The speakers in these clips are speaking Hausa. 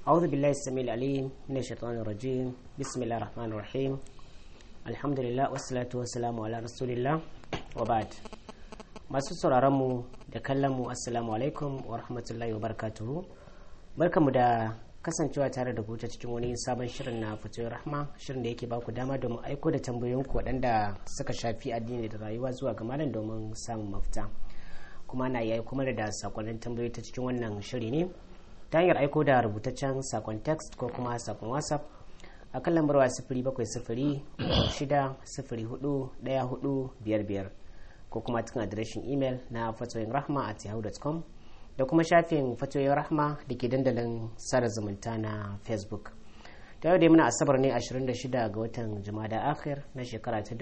أعوذ بالله السميع العليم من الشيطان الرجيم بسم الله الرحمن الرحيم الحمد لله والصلاة والسلام على رسول الله وبعد masu sauraronmu da kallonmu assalamu alaikum wa rahmatullahi wa barakatuhu barkamu da kasancewa tare da ta cikin wani sabon shirin na fitoyin rahma shirin da yake baku dama domin aiko da tambayoyinku waɗanda suka shafi addini da rayuwa zuwa ga malam domin samun mafita kuma na iya kuma da sakonnin tambayoyi ta cikin wannan shiri ne ta hanyar aiko da rubutaccen sakon text ko kuma sakon whatsapp a kan lambar wa sifiri bakwai sifiri shida sifiri hudu daya hudu biyar biyar ko kuma cikin adireshin imel na fatoyin rahma at yahoo.com da kuma shafin fatoyin rahma da ke dandalin sada zumunta na facebook ta yau dai muna asabar ne 26 ga watan jumada akhir na shekara ta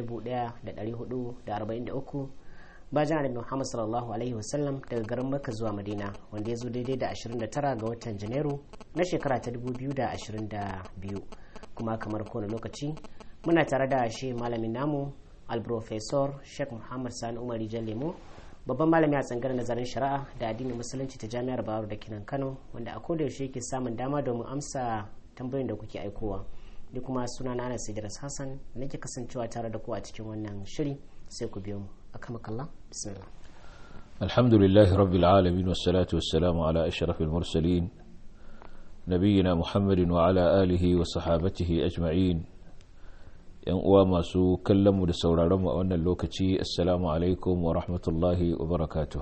1443 bayan annabi Muhammad sallallahu alaihi wasallam daga garin Makka zuwa Madina wanda ya zo daidai da 29 ga watan Janairu na shekara ta 2022 kuma kamar kowane lokaci muna tare da shi malamin namu alprofesor Sheikh Muhammad Sani Umar Lemo babban malami a tsangar nazarin shari'a da addinin musulunci ta jami'ar Bayero da Kinan Kano wanda a koda yaushe yake samun dama domin amsa tambayoyin da kuke aikowa ni kuma suna na Anas Idris Hassan nake kasancewa tare da ku a cikin wannan shiri sai ku biyo mu أكرمك الله بسم الله الحمد لله رب العالمين والصلاة والسلام على أشرف المرسلين نبينا محمد وعلى آله وصحابته أجمعين ‘yan uwa masu kallonmu da sauraronmu a wannan lokaci assalamu alaikum wa rahmatullahi wa barakatuh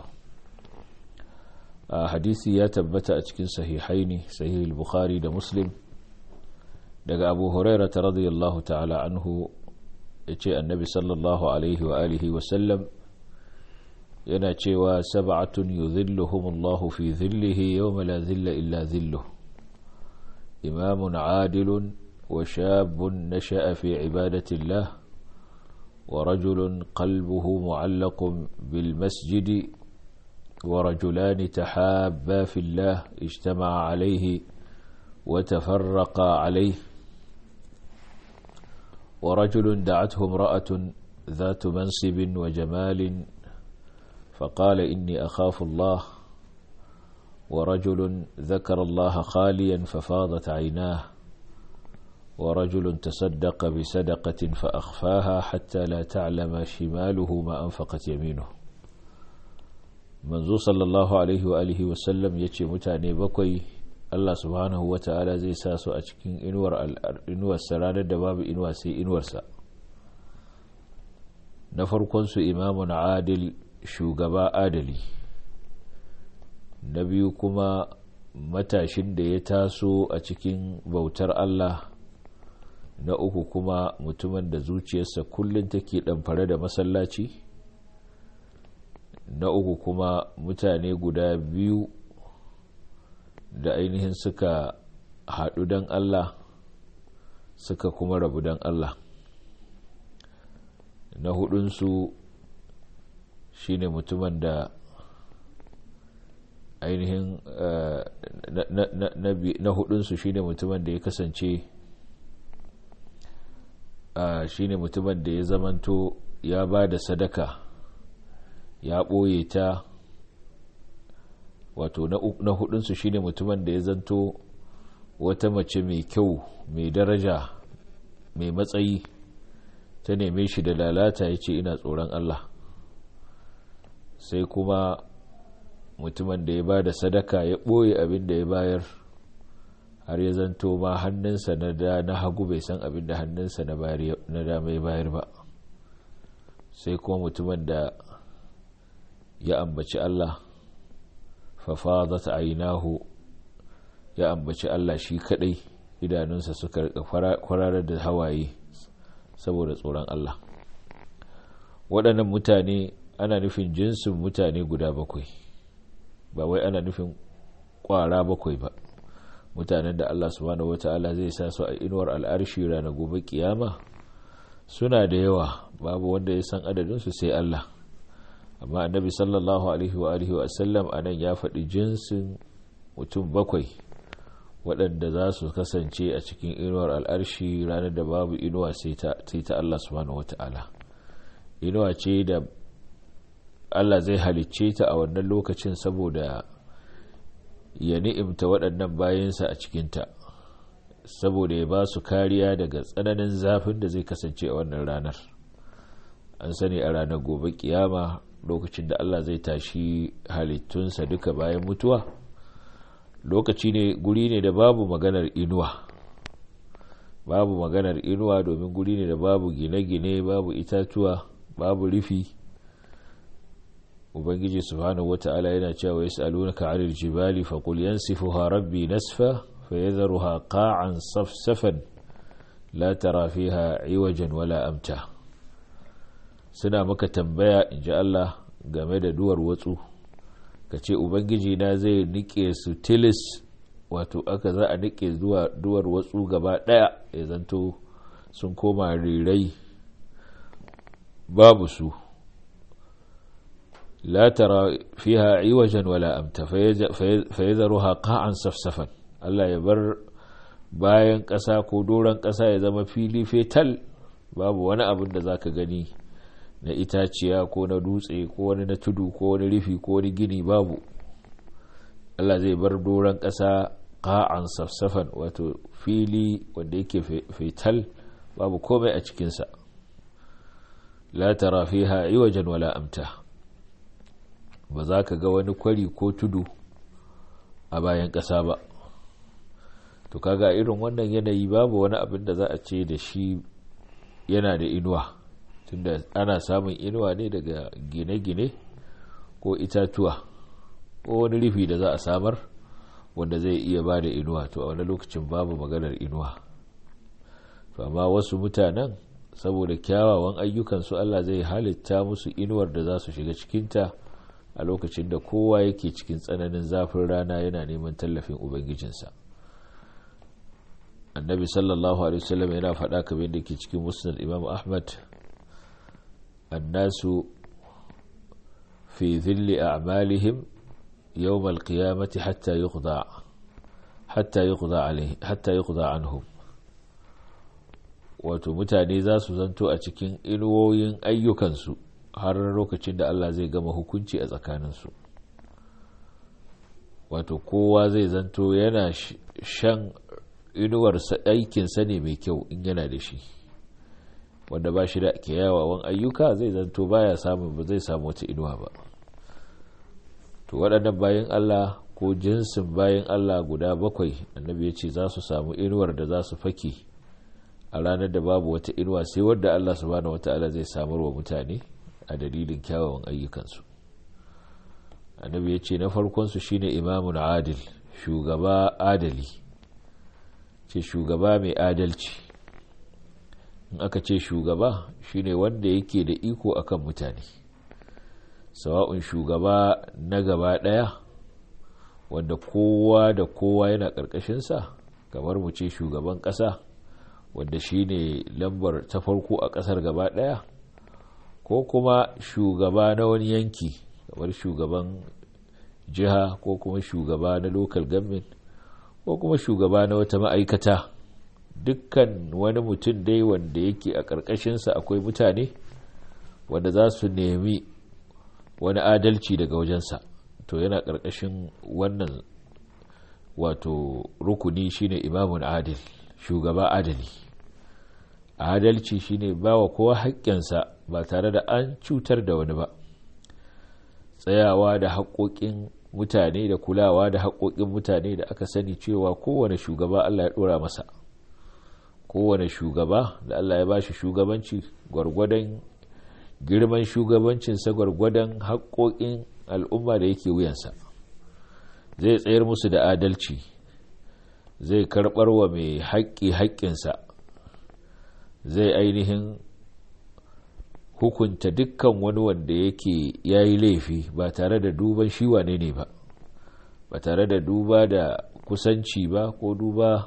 a hadisi ya tabbata a cikin sahihaini sahih bukhari da muslim daga abu hurairata radiyallahu ta'ala anhu ya ce annabi sallallahu alaihi wa alihi wasallam yana cewa sab'atun yuzilluhumullahu fi zillihi yawma la zilla illa zilluh imamun adilun wa shabun nasha'a fi ibadatillah wa rajulun qalbuhu mu'allaqun bil masjidi ورجلان تحابا في الله اجتمعا عليه وتفرقا عليه ورجل دعته امرأة ذات منصب وجمال فقال إني أخاف الله ورجل ذكر الله خاليا ففاضت عيناه ورجل تصدق بصدقة فأخفاها حتى لا تعلم شماله ما أنفقت يمينه منذ صلى الله عليه وآله وسلم يتي متاني بكوي Allah subhanahu wa ta'ala zai sa su a cikin inuwarsa ranar da babu inuwa sai inuwarsa na farkonsu imamun adil shugaba adali na biyu kuma matashin da ya taso a cikin bautar Allah na uku kuma mutumin da zuciyarsa kullum take ɗamfare da masallaci na uku kuma mutane guda biyu da ainihin suka haɗu don Allah suka kuma rabu don Allah na hudunsu shi ne mutumin da ainihin na hudunsu shi ne mutumin da ya kasance shi ne mutumin da ya zamanto ya ba da sadaka ya ɓoye ta wato na hudunsu shine mutumin da ya zanto wata mace mai kyau mai daraja mai matsayi ta neme shi da lalata ya ce ina tsoron Allah sai kuma mutumin da ya ba da sadaka ya ɓoye abin da ya bayar har ya zanto ma hannunsa na da na hagu bai san abin da hannunsa na dama ya bayar ba sai kuma mutumin da ya ambaci Allah fafadat ainahu ya ambaci Allah shi kadai idanunsa suka kwararar da hawaye saboda tsoron Allah waɗannan mutane ana nufin jinsin mutane guda bakwai ba wai ana nufin ƙwara bakwai ba mutanen da Allah subhanahu wata'ala zai sa su a inuwar al'arshi ranar gobe kiyama suna da yawa babu wanda ya san adadinsu sai Allah amma annabi sallallahu alaihi wa alihi wa sallam anan ya faɗi jinsin mutum bakwai waɗanda za su kasance a cikin inuwar al'arshi ranar da babu inuwa sai ta Allah subhanahu wa ta'ala inuwa ce da Allah zai halicce ta a wannan lokacin saboda ya ni'imta waɗannan bayansa a cikinta saboda ya ba su kariya daga tsananin zafin da zai kasance a wannan ranar an sani a ranar gobe kiyama lokacin da Allah zai tashi halittunsa duka bayan mutuwa lokaci ne guri ne da babu maganar inuwa babu maganar inuwa domin guri ne da babu gine-gine babu itatuwa babu rufi ubangiji subhanahu wata'ala yana cewa yas'alunaka 'anil jibali faqul yansifuha rabbi nasfa fayadharuha qa'an safsafan la tara fiha 'iwajan wala amta suna maka tambaya inji Allah game da duwar watsu kace ubangiji na zai nike su tilis wato aka za a nike zuwa duwar watsu gaba daya ya zanto sun koma rirai babu su لا ترى فيها عوجا ولا أمتا فيذرها قاعا صفصفا Allah ya bar bayan ƙasa ko doron ƙasa ya zama fili fetal babu wani abin da za ka gani na itaciya ko na dutse ko wani na tudu ko wani rufi ko wani gini babu Allah zai bar doron ƙasa ƙa'an safsafan wato fili wanda yake fetal babu komai a cikinsa la tara fiha iwajen wala amta ba za ka ga wani kwari ko tudu a bayan ƙasa ba to kaga irin wannan yanayi babu wani abin da za a ce da shi yana da inuwa tunda ana samun inuwa ne daga gine-gine ko itatuwa ko wani rufi da za a samar wanda zai iya ba da inuwa to a wani lokacin babu maganar inuwa to amma wasu mutanen saboda kyawawan ayyukansu Allah zai halitta musu inuwar da za su shiga cikinta a lokacin da kowa yake cikin tsananin zafin rana yana neman tallafin ubangijinsa annabi sallallahu alaihi wasallam yana faɗa kamar da ke cikin musnad imam ahmad annasu fi dhilli a'malihim yawm al-qiyamati hatta yuqda hatta yuqda alaihi hatta yuqda anhum wato mutane za su zanto a cikin inuwoyin ayyukansu har lokacin da Allah zai gama hukunci a tsakaninsu wato kowa zai zanto yana shan inuwar aikinsa ne mai kyau in yana da shi wanda ba shi da kyawawan ayyuka zai zanto baya samun ba zai samu wata inuwa ba to waɗannan bayan Allah ko jinsin bayan Allah guda bakwai annabi ya ce za su samu inuwar da za su fake a ranar da babu wata inuwa sai wadda Allah subhanahu wata'ala zai samar wa mutane a dalilin kyawawan ayyukansu annabi ya ce na farkonsu shine imamun adil shugaba adali ce shugaba mai adalci in aka ce shugaba shine wanda yake da iko akan mutane sawa'un shugaba na gaba daya wanda kowa da kowa yana ƙarƙashinsa kamar mu ce shugaban ƙasa wanda shine lambar ta farko a ƙasar gaba daya ko kuma shugaba na wani yanki kamar shugaban jiha ko kuma shugaba na local government ko kuma shugaba na wata ma'aikata dukkan wani mutum dai wanda yake a ƙarƙashinsa akwai mutane wanda za su nemi wani adalci daga wajensa to yana ƙarƙashin wannan wato rukuni shine imamun adil shugaba adali adalci shine bawa kowa haƙƙinsa ba tare da an cutar da wani ba tsayawa da haƙoƙin mutane da kulawa da haƙoƙin mutane da aka sani cewa kowane shugaba Allah ya ɗora masa kowane shugaba da Allah ya bashi shugabanci gwargwadon girman shugabancinsa gwargwadon haƙoƙin al'umma da yake wuyansa zai tsayar musu da adalci zai karɓar wa mai haƙƙi haƙƙinsa zai ainihin hukunta dukkan wani wanda yake ya yi laifi ba tare da duban shi wane ne ba ba tare da duba da kusanci ba ko duba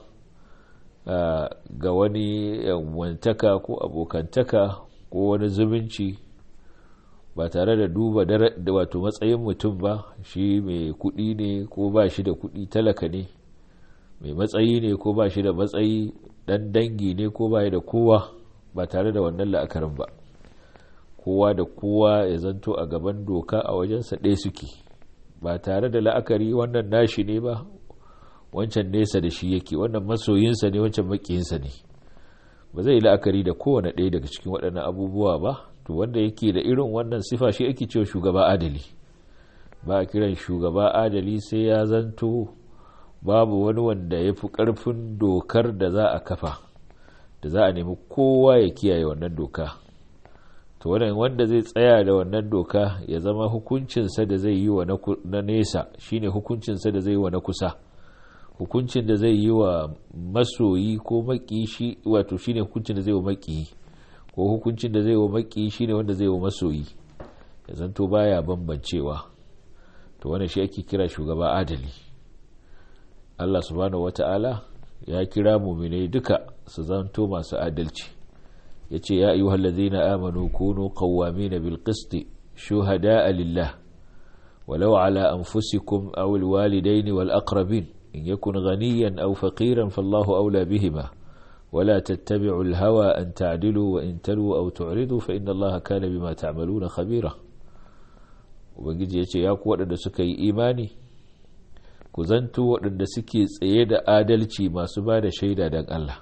ga wani wantaka ko abokantaka ko wani zumunci ba tare da duba da wato matsayin mutum ba shi mai kudi ne ko ba shi da kudi talaka ne mai matsayi ne ko ba shi da matsayi dan dangi ne ko ba da kowa ba tare da wannan la'akarin ba kowa da kowa ya zanto a gaban doka a wajensa ɗaya suke ba tare da la'akari wannan nashi ne ba wancan nesa da shi yake wannan masoyinsa ne wancan makiyinsa ne ba zai la'akari da kowane ɗaya daga cikin waɗannan abubuwa ba to wanda yake da irin wannan sifa shi ake cewa shugaba adali ba a kiran shugaba adali sai ya zanto babu wani wanda ya fi ƙarfin dokar da za a kafa da za a nemi kowa ya kiyaye wannan doka to wannan wanda zai tsaya da wannan doka ya zama hukuncinsa da zai yi wa na nesa shine hukuncinsa da zai yi wa na kusa hukuncin da zai yi wa masoyi ko maki shi wato shine hukuncin da zai wa maki ko hukuncin da zai wa maki shine wanda zai wa masoyi ya zanto baya bambancewa to wannan shi ake kira shugaba adali Allah subhanahu wata'ala ya kira muminai duka su zanto masu adalci ya ce ya ayyuhal ladzina amanu kunu qawwamina bil qisti shuhada'a lillah walau ala anfusikum aw al walidaini wal aqrabin in yakun ghaniyan aw faqiran fallahu awla bihima ولا تتبعوا الهوى أن تعدلوا وإن تلوا أو تعرضوا فإن الله كان بما تعملون خبيرا ubangiji ya ce ya ku waɗanda suka yi imani ku zanto waɗanda suke tsaye da adalci masu ba da shaida don Allah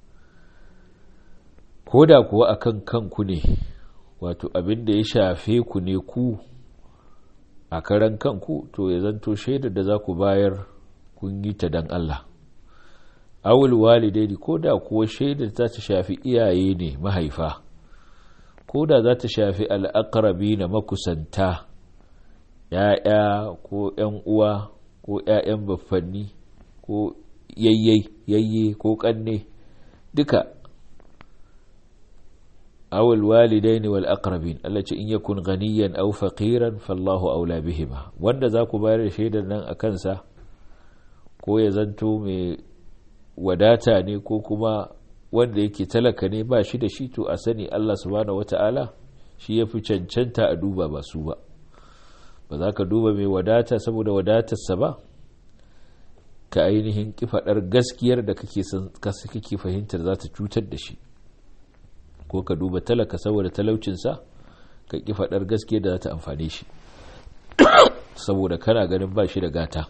ko da kuwa a kan kanku ne wato abin da ya shafe ku ne ku a karan kanku to ya zanto shaidar da za ku bayar kun yi ta don Allah awul walidaini ko da kuwa shaidar za ta shafi iyaye ne mahaifa ko da za ta shafi al'akarabi na makusanta ‘ya'ya ko ‘yan uwa ko ‘ya'yan baffanni ko yayye yayye ko ƙanne duka awul walidaini wal aqrabin Allah ce in yakun ganiyan aw faqiran fallahu aula bihima wanda za ku bayar da shaidar nan a kansa ko ya zanto mai wadata ne ko kuma wanda yake talaka ne ba shi da shi to a sani Allah subhanahu wata'ala shi ya fi cancanta a duba ba su ba ba za ka duba mai wadata saboda wadatarsa ba ka ainihin kifaɗar gaskiyar da kake fahimtar za ta cutar da shi ko ka duba talaka saboda talaucinsa ka kifaɗar gaskiyar da za ta amfane shi saboda kana ganin ba shi da gata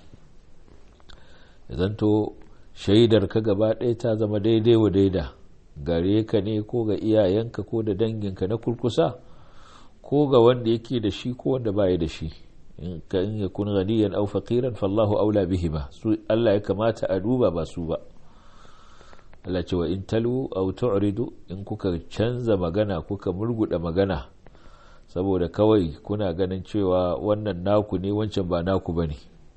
zanto shaidar ka gaba ɗaya ta zama daidai wa daida gare ka ne ko ga iyayenka ko da danginka na kurkusa ko ga wanda yake da shi ko wanda baya da shi in ka in ya kun ganiyan aw faqiran fallahu aula bihima su Allah ya kamata a duba ba su ba Allah ce wa in talu aw tu'ridu in kuka canza magana kuka murguda magana saboda kawai kuna ganin cewa wannan naku ne wancan ba naku bane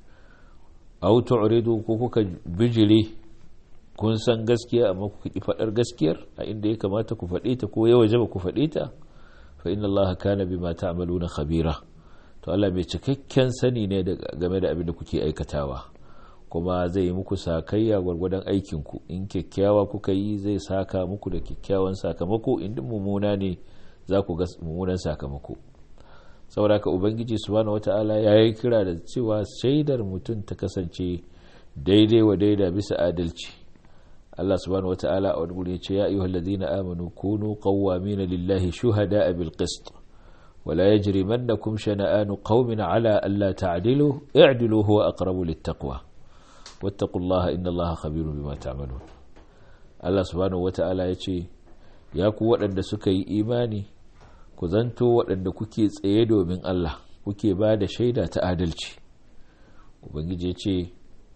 aw tu'ridu ko kuka bijire kun san gaskiya amma kuka ki fadar gaskiyar a inda ya kamata ku fade ta ko ya wajaba ku fade ta fa inna allaha kana bima ta'maluna khabira to Allah bai cikakken sani ne game da abin da kuke aikatawa kuma zai yi muku sakayya gwargwadon aikin ku in kyakkyawa kuka yi zai saka muku da kyakkyawan sakamako in mummuna ne za ku ga mummunan sakamako saboda ka ubangiji subhanahu wata'ala ya yi kira da cewa shaidar mutum ta kasance daidai wa daida bisa adalci Allah subhanahu wata'ala a wani guri ya ce ya ayyuhal ladina amanu kunu qawwamina lillahi shuhada'a bil qist ولا يجرمنكم شنآن قوم على ألا تعدلوا اعدلوا هو أقرب للتقوى واتقوا الله إن الله خبير بما تعملون الله سبحانه وتعالى يقول يا قوة أن سكي إيماني ku zanto waɗanda kuke tsaye domin Allah kuke ba da shaida ta adalci ubangiji ce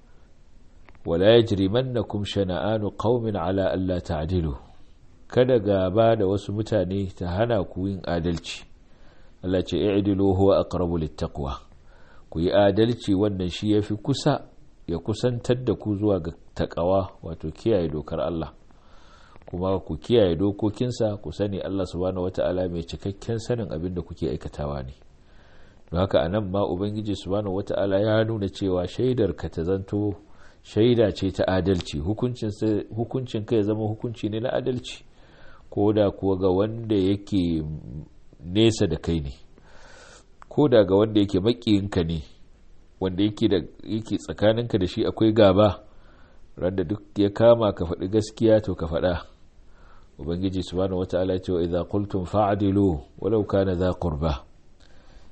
wala yajrimannakum shana'anu qaumin ala alla ta'dilu kada gaba da wasu mutane ta hana ku yin adalci Allah ce i'dilu huwa aqrabu littaqwa ku yi adalci wannan shi yafi kusa ya kusantar da ku zuwa ga takawa wato kiyaye dokar Allah kuma ku kiyaye dokokinsa ku sani Allah subhanahu wata'ala mai cikakken sanin abin da kuke aikatawa ne don haka anan ma ubangiji subhanahu wata'ala ya nuna cewa shaidar ka ta zanto shaida ce ta adalci hukuncin ka ya zama hukunci ne na adalci ko da kuwa ga wanda yake nesa da kai ne ko da ga wanda yake makiyinka ne wanda yake da yake tsakaninka da shi akwai gaba randa duk ya kama ka faɗi gaskiya to ka faɗa ubangiji subhanahu wata'ala ce wa idza qultum fa'dilu walau kana za qurba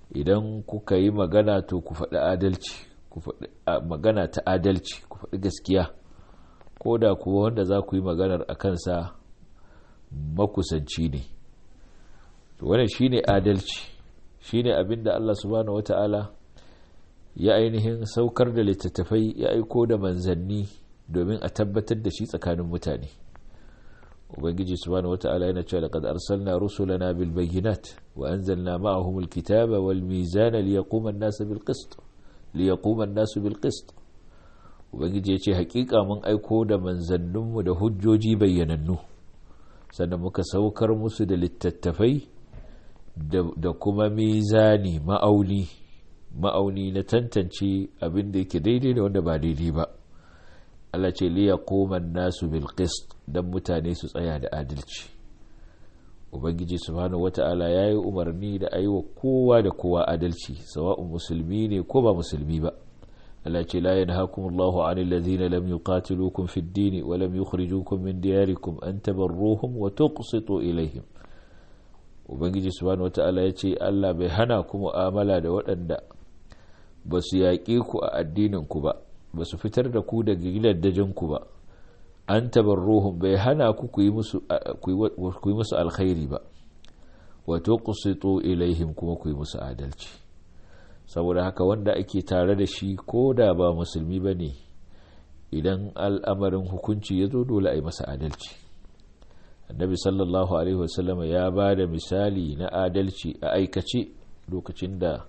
idan kuka yi magana to ku faɗi adalci ku faɗi magana ta adalci ku faɗi gaskiya ko da kuwa wanda za ku yi maganar a kansa makusanci ne wannan shine adalci shine abin da Allah subhanahu wata'ala ya ainihin saukar da littattafai ya aiko da manzanni domin a tabbatar da shi tsakanin mutane ubangiji subhanahu wata'ala yana cewa laqad arsalna rusulana bil bayyinat wa anzalna ma'ahum al kitaba wal mizana liyaquma an-nasu bil qist liyaquma an-nasu bil qist ubangiji ya ce hakika mun aiko da manzanninmu da hujjoji bayyanannu sannan muka saukar musu da littattafai da kuma mizani ma'auni ma'auni na tantance abin da yake daidai da wanda ba daidai ba Allah ce liya koman nasu bil qist dan mutane su tsaya da adalci ubangiji subhanahu wata'ala ya yi umarni da ayi wa kowa da kowa adalci sawa'un musulmi ne ko ba musulmi ba Allah ce la yanhaakumullahu 'anil ladhina lam yuqatilukum fid din wa lam yukhrijukum min diyarikum an tabarruhum wa tuqsitu ilayhim ubangiji subhanahu wata'ala ya ce Allah bai hana ku mu'amala da waɗanda ba su yaƙe ku a addinin ku ba ba su fitar da ku daga gidajen ku ba an tabarruhum bai hana ku ku yi musu alkhairi ba wa tuqsitu ilaihim kuma ku yi musu adalci saboda haka wanda ake tare da shi ko da ba musulmi ba ne idan al'amarin hukunci ya zo dole a yi masa adalci annabi sallallahu alaihi wasallama ya ba da misali na adalci a aikace lokacin da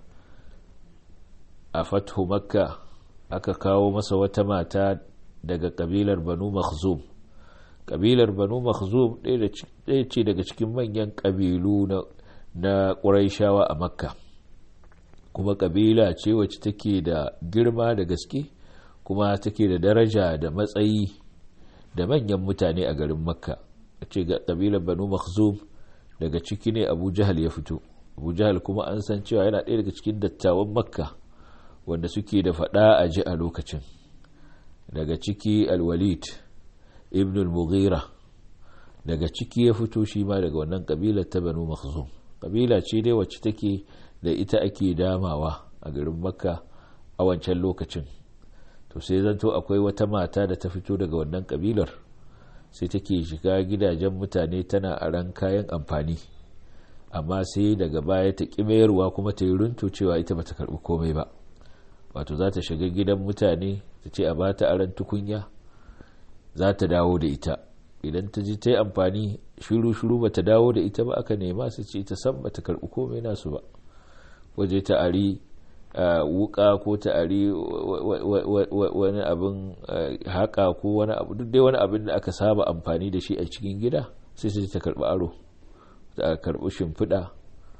a fathu makka aka kawo masa wata mata daga kabilar banu makhzum kabilar banu makhzum ɗaya ce daga cikin manyan kabilu na ƙuraishawa a makka kuma kabila ce wacce take da girma da gaske kuma take da daraja da matsayi da manyan mutane a garin makka a ce ga kabilar banu makhzum daga ciki ne abu jahal ya fito abu jahal kuma an san cewa yana ɗaya daga cikin dattawan makka wanda suke da faɗa a ji a lokacin daga ciki alwalid ibn al-mughira daga ciki ya fito shi ma daga wannan kabilar ta banu makhzum kabila ce dai wacce take da ita ake damawa a garin makka a wancan lokacin to sai zanto akwai wata mata da ta fito daga wannan kabilar sai take shiga gidajen mutane tana aran kayan amfani amma sai daga baya ta mayarwa kuma ta yi runtu cewa ita bata karbi komai ba wato za ta shiga gidan mutane ta ce a bata aran tukunya za ta dawo da ita idan ta ji ta yi amfani shiru-shiru ba ta dawo da ita ba aka nema su ce ita san ba ta karbi komai nasu ba waje ta ari wuka ko ta ari wani abin haka ko wani abu duk dai wani abin da aka saba amfani da shi a cikin gida sai sai ta karbi aro ta karbi shimfiɗa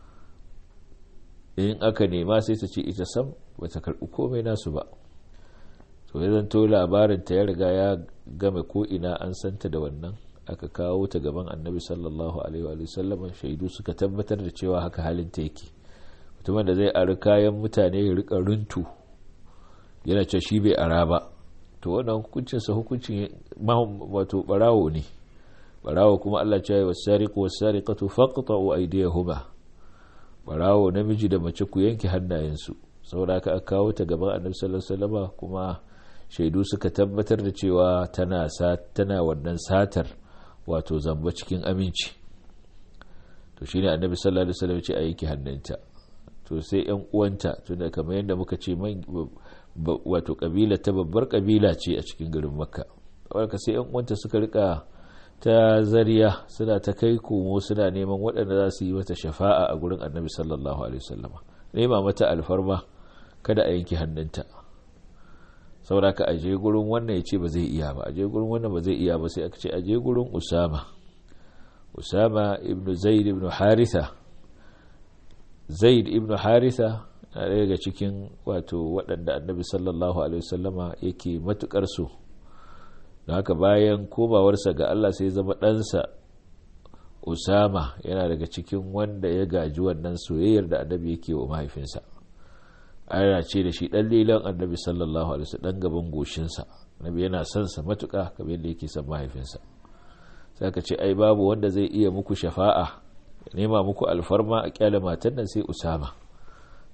in aka nema sai ta ce ita sam ba ta karbi komai nasu ba to ya zanto labarin ta ya riga ya game ko ina an santa da wannan aka kawo ta gaban annabi sallallahu alaihi wa sallam shaidu suka tabbatar da cewa haka halin ta yake mutumin da zai ari kayan mutane ya rika runtu yana ce shi bai ara ba to wannan hukuncinsa hukuncin wato barawo ne barawo kuma Allah ce wa sariqu was sariqatu faqta'u aydiyahuma barawo namiji da mace ku yanke hannayensu saboda haka aka kawo ta gaban annabi sallallahu alaihi wasallam kuma shaidu suka tabbatar da cewa tana tana wannan satar wato zamba cikin aminci to shine annabi sallallahu alaihi wasallam ya ce a yanke hannunta to sai yan uwanta tunda kamar yadda muka ce wato kabila ta babbar kabila ce a cikin garin makka saboda sai yan uwanta suka rika ta zariya suna ta kai komo suna neman waɗanda za su yi mata shafa'a a gurin annabi sallallahu alaihi wasallama nema mata alfarma kada a yanke hannunta saboda ka aje gurin wannan ya ce ba zai iya ba aje gurin wannan ba zai iya ba sai aka ce aje gurin usama usama ibn zaid ibn haritha zaid ibn haritha na daga cikin wato waɗanda annabi sallallahu alaihi wasallama yake matukar so da haka bayan komawarsa ga Allah sai zama ɗansa usama yana daga cikin wanda ya gaji wannan soyayyar da annabi yake wa mahaifinsa ana ce da shi ɗan lilan annabi sallallahu alaihi wasallam ɗan gaban goshinsa annabi yana son sa matuƙa kamar yadda yake son mahaifinsa sai ka ce ai babu wanda zai iya muku shafa'a nema muku alfarma a kyale matan nan sai usama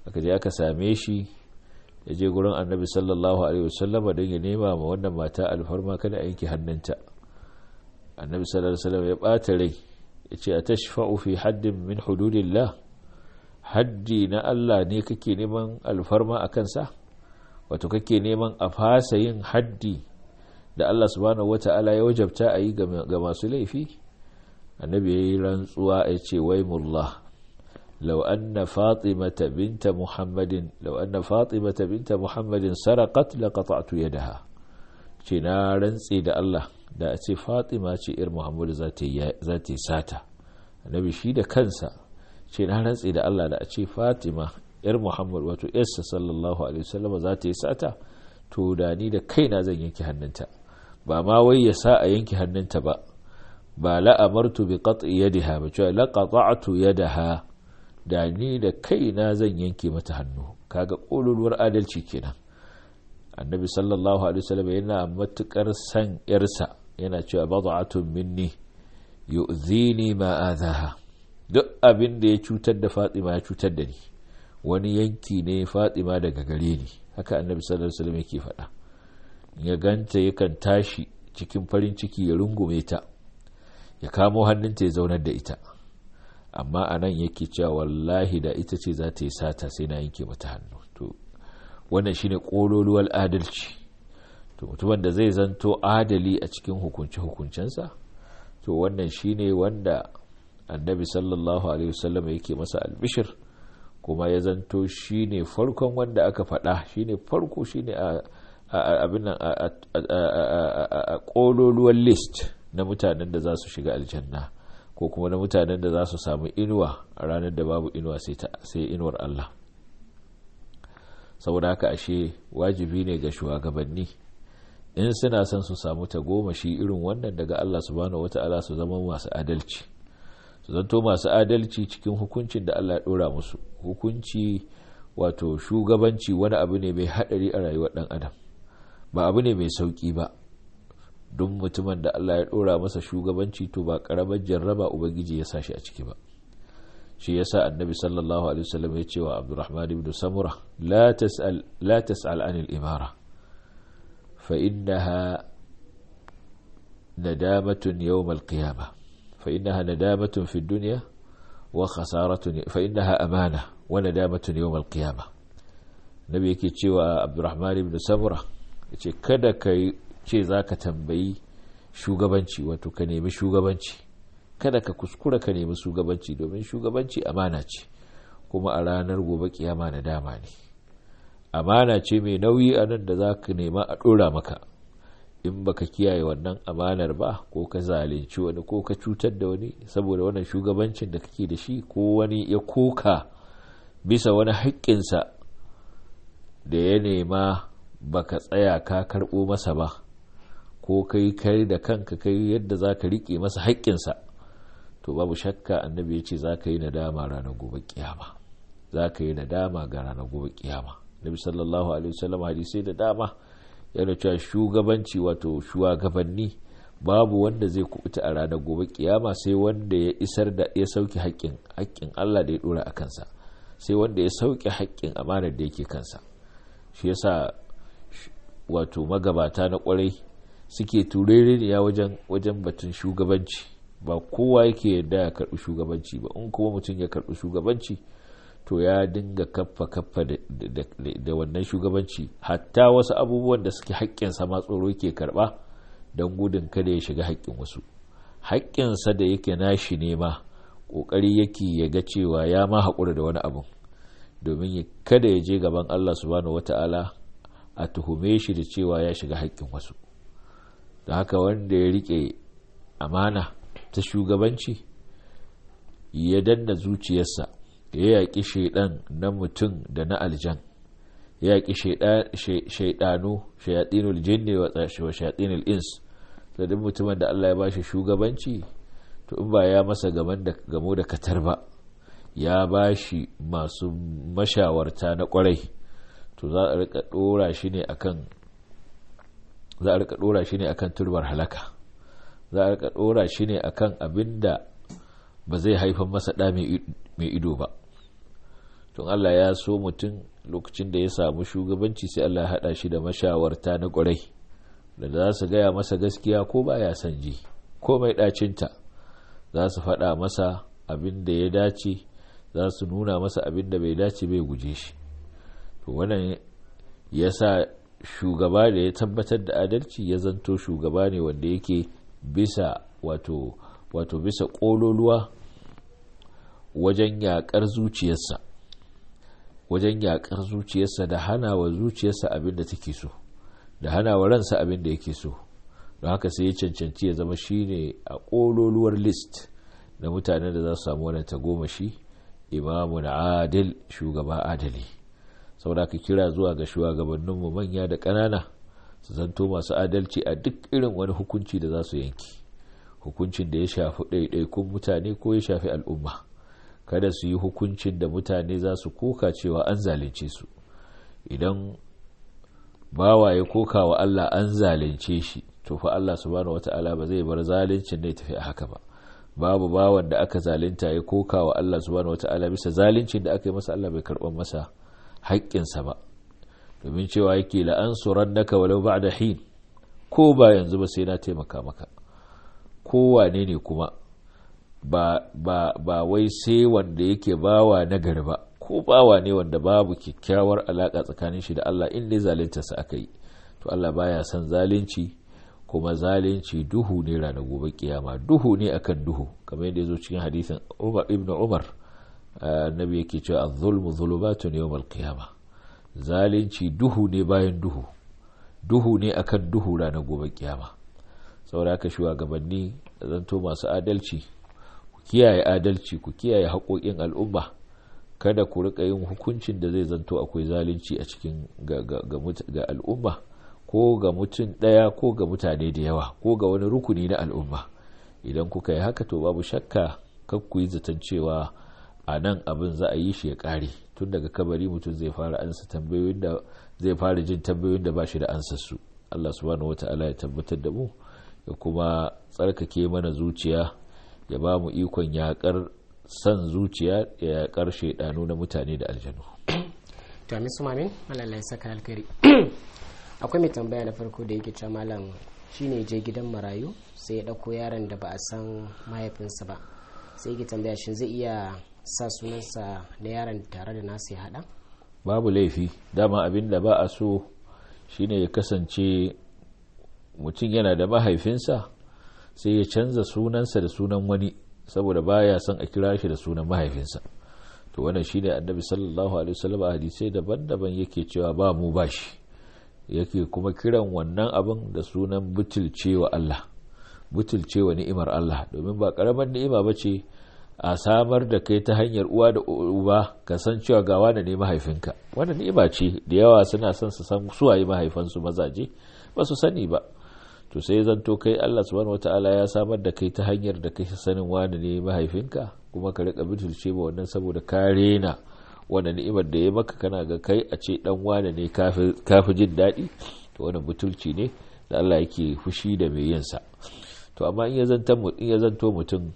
aka je aka same shi ya je gurin annabi sallallahu alaihi wasallama don ya nema ma wannan mata alfarma kada a yanke hannunta annabi sallallahu alaihi wasallam ya bata rai ya ce a tashfa'u fi haddin min hududillah haddi na Allah ne kake neman alfarma a kansa wato kake neman a fasa yin haddi da Allah subhanahu wata'ala ya wajabta a yi ga masu laifi annabi ya yi rantsuwa ya ce wai mullah لو أن فاطمة بنت محمد لو أن فاطمة بنت محمد سرقت لقطعت يدها na rantse da Allah da a ce Fatima ce ir Muhammadu za ta yi sata annabi shi da kansa ce na rantse da Allah da a ce Fatima ir Muhammad wato yarsa sallallahu alaihi wasallam za ta yi sata to da ni da kaina zan yanke hannunta ba ma wai ya sa a yanke hannunta ba ba la amartu bi qat'i yadiha ba cewa la qata'tu yadaha da ni da kaina zan yanke mata hannu kaga ƙololuwar adalci kenan annabi sallallahu alaihi wasallam yana matukar san yarsa yana cewa bad'atun minni yu'zini ma azaha duk abin da ya cutar da Fatima ya cutar da ni wani yanki ne Fatima daga gare ni haka annabi sallallahu alaihi wasallam yake faɗa ya ganta yakan tashi cikin farin ciki ya rungume ta ya kamo hannunta ya zaunar da ita amma a nan yake cewa wallahi da ita ce za ta yi sata sai na yanke mata hannu to wannan shine ƙololuwar adalci to mutumin da zai zanto adali a cikin hukunci hukuncensa to wannan shine wanda annabi sallallahu alaihi wasallam yake masa albishir kuma ya zanto shine farkon wanda aka faɗa shine farko shine a abin nan a ƙololuwar list na mutanen da za su shiga aljanna ko kuma na mutanen da za su samu inuwa a ranar da babu inuwa sai inuwar Allah saboda haka ashe wajibi ne ga shugabanni in suna son su samu tagomashi irin wannan daga Allah subhanahu wata'ala su zama masu adalci su zanto masu adalci cikin hukuncin da Allah ya dora musu hukunci wato shugabanci wani abu ne mai hadari a rayuwar dan adam ba abu ne mai sauki ba duk mutumin da Allah ya ɗora masa shugabanci to ba ƙaramar jarraba ubangiji ya sa shi a ciki ba shi ya sa annabi sallallahu alaihi wasallam ya ce wa abdurrahman ibn samura la tas'al la tas'al anil imara fa innaha nadamatun yawm al-qiyamah fa innaha nadamatun fi dunya wa khasaratun fa innaha amana wa nadamatun yawm al-qiyamah nabi yake cewa abdurrahman ibn samura yace kada kai ce za ka tambayi shugabanci wato ka nemi shugabanci kada ka kuskura ka nemi shugabanci domin shugabanci amana ce kuma a ranar gobe kiyama na dama ne amana ce mai nauyi a nan da za ka nema a ɗora maka in baka kiyaye wannan amanar ba ko ka zalunci wani ko ka cutar da wani saboda wannan shugabancin da kake da shi ko wani ya koka bisa wani haƙƙinsa da ya nema baka tsaya ka karɓo masa ba ko kai kai da kanka kai yadda za ka riƙe masa haƙƙinsa to babu shakka annabi ya ce za ka yi nadama ranar gobe kiyama za ka yi nadama ga ranar gobe kiyama nabi sallallahu alaihi wasallam hadisai da dama yana cewa shugabanci wato shugabanni babu wanda zai kubuta a ranar gobe kiyama sai wanda ya isar da ya sauke haƙƙin haƙƙin Allah da ya dora a kansa sai wanda ya sauke haƙƙin amanar da yake kansa shi yasa wato magabata na kwarai suke turereniya wajen wajen batun shugabanci ba kowa yake yadda ya karbi shugabanci ba in kuma mutum ya karbi shugabanci to ya dinga kaffa kaffa da wannan shugabanci hatta wasu abubuwan da suke haƙƙinsa ma tsoro yake karba don gudun kada ya shiga haƙƙin wasu haƙƙinsa da yake nashi ne ma ƙoƙari yake ya ga cewa ya ma haƙura da wani abu domin kada ya je gaban Allah subhanahu wata'ala a tuhume shi da cewa ya shiga haƙƙin wasu da haka wanda ya riƙe amana ta shugabanci ya danna zuciyarsa ya yaƙi shaidan na mutum da na aljan ya yaƙi shaidanu shayatinul jinni wa shayatinul ins da duk mutumin da Allah ya bashi shugabanci to in ba ya masa gamo da katar ba ya bashi masu mashawarta na kwarai to za a rika dora shi ne akan za a rika dora shi ne akan turbar halaka za a rika dora shi ne akan abin da ba zai haifar masa ɗa mai ido ba tun Allah ya so mutum lokacin da ya samu shugabanci sai Allah ya haɗa shi da mashawarta na ƙwarai da za su gaya masa gaskiya ko ba ya son ji ko mai ɗacinta za su faɗa masa abin da ya dace za su nuna masa abin da bai dace bai guje shi to wannan ya sa shugaba da ya tabbatar da adalci ya zanto shugaba ne wanda yake bisa wato wato bisa ƙololuwa wajen yaƙar zuciyarsa wajen yaƙar zuciyarsa da hana wa zuciyarsa abin da take so da hana wa ransa abin da yake so don haka sai ya cancanci ya zama shine a ƙololuwar list na mutanen da za su samu wannan tagomashi imamun adil shugaba adali saboda ka kira zuwa ga shugabanninmu manya da ƙanana su zanto masu adalci a duk irin wani hukunci da za su yanki hukuncin da ya shafi ɗaiɗaikun mutane ko ya shafi al'umma kada su yi hukuncin da mutane za su koka cewa an zalunce su idan bawa ya koka wa Allah an zalunce shi to fa Allah subhanahu wata'ala ba zai bar zaluncin ne tafi a haka ba babu bawan da aka zalunta ya koka wa Allah subhanahu wata'ala bisa zaluncin da aka yi masa Allah bai karɓar masa haƙƙinsa ba domin cewa yake la'ansuran naka walau ba'da hin ko ba yanzu ba sai na taimaka maka kowane ne kuma ba, ba, ba wai sai wanda yake bawa nagari ba ko bawa ne wanda babu kyakkyawar alaƙa tsakanin shi da Allah in dai zaluntarsa aka yi to Allah baya son zalunci kuma zalunci duhu ne ranar gobe kiyama duhu ne akan duhu kamar yadda ya zo cikin hadisin Umar ibn Umar annabi yake cewa az-zulmu zulumatun yawm al-qiyama zalunci duhu ne bayan duhu duhu ne akan duhu ranar gobe kiyama saboda haka shugabanni zanto masu adalci ku kiyaye adalci ku kiyaye haƙoƙin al'umma kada ku rika yin hukuncin da zai zanto akwai zalunci a cikin ga al'umma ko ga mutum ɗaya ko ga mutane da yawa ko ga wani rukuni na al'umma idan kuka yi haka to babu shakka kan ku yi zaton cewa a nan abin za a yi shi ya ƙare tun daga kabari mutum zai fara ansa tambayoyin da zai fara jin tambayoyin da ba shi da ansar su Allah subhanahu wata'ala ya tabbatar da mu ya kuma tsarkake mana zuciya ya ba mu ikon yaƙar san zuciya ya yaƙar shaidanu na mutane da aljanu to amin su mamin malalai saka alkari akwai mai tambaya na farko da yake cewa malam shine je gidan marayu sai ya ɗauko yaron da ba a san mahaifinsa ba sai yake tambaya shin zai iya sa sunansa na yaron tare da nasu ya haɗa babu laifi dama abin da ba a so shine ya kasance mutum yana da mahaifinsa sai ya canza sunansa da sunan wani saboda baya son a kira shi da sunan mahaifinsa to wannan shine annabi sallallahu alaihi wasallam a hadisai daban-daban yake cewa ba mu bashi yake kuma kiran wannan abin da sunan butulcewa Allah butulcewa ni'imar Allah domin ba karamar ni'ima bace a samar da kai ta hanyar uwa da uba ka san cewa ga wani ne mahaifinka wannan ni'ima ce da yawa suna son su san suwaye mahaifansu mazaje ba su sani ba to sai zanto kai Allah subhanahu wataala ya samar da kai ta hanyar da kai sanin wani ne mahaifinka kuma ka rika butulce ba wannan saboda ka rena wannan ni'imar da ya maka kana ga kai a ce dan wani ne kafi jin daɗi to wannan butulci ne da Allah yake fushi da mai yin sa to amma in ya zanto mutum